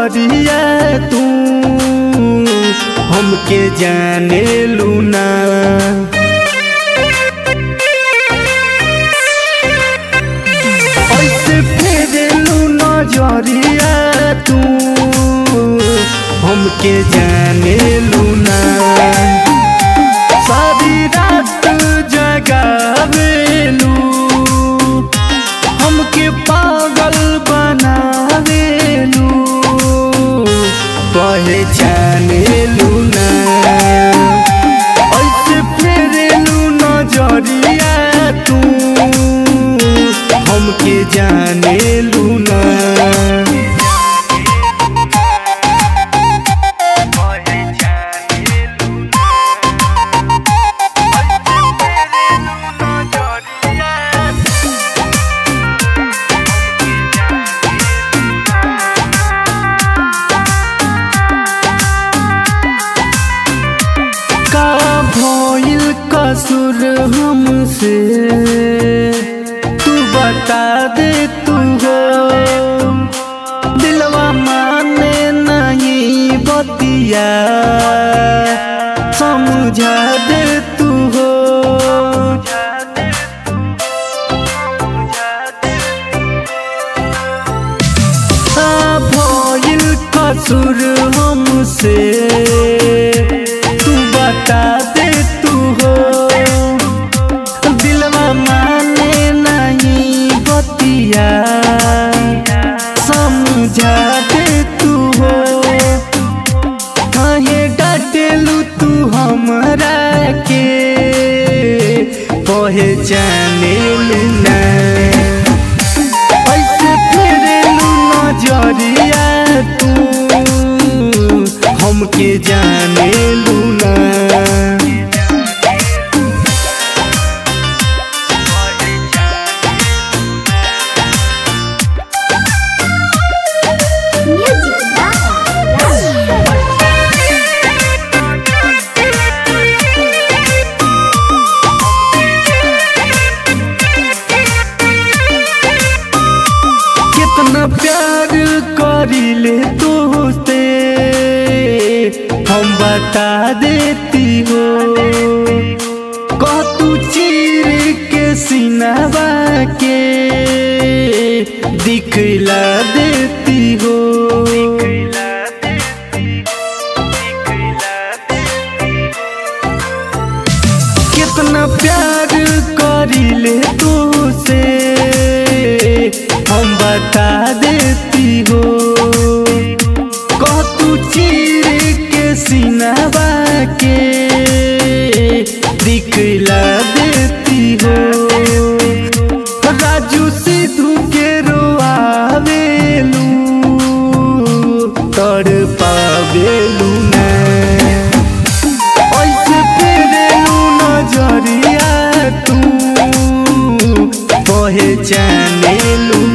नजरिया तू हमके जाने लूना ऐसे फेरेलू नजरिया तू हमके जाने लूना सारी रात जगावेलू हमके पागल बनावेलू पहचानेलू ना ऐसे फेरेलू नजरिया तू हमके जानेलू ना का भइल कसूर हमसे तू बता दे तू हो दिलवा माने नहीं बतिया समझा दे तू हो आ भइल कसूर हमसे तू बता दे तू हो दिलवा माने नहीं बतिया समझा दे तू हो काहे डाटेलू तू हमरा के पहचाने ना ऐसे फेरेलू नजरिया तू हमके जानेलू ना Music by Raj. कितना प्यार करिले तोते हम बता देती हो कह तू चीर के सीनावा के दिखला देती हो कितना प्यार करिले तुसे हम बता देती हो कह तू चीर के सीनावा के दिखला देती हो राजू सिद्धू के रोआवेलू तड़ पावेलू ना ऐसे फेरेलू नजरिया तू पहचानेलू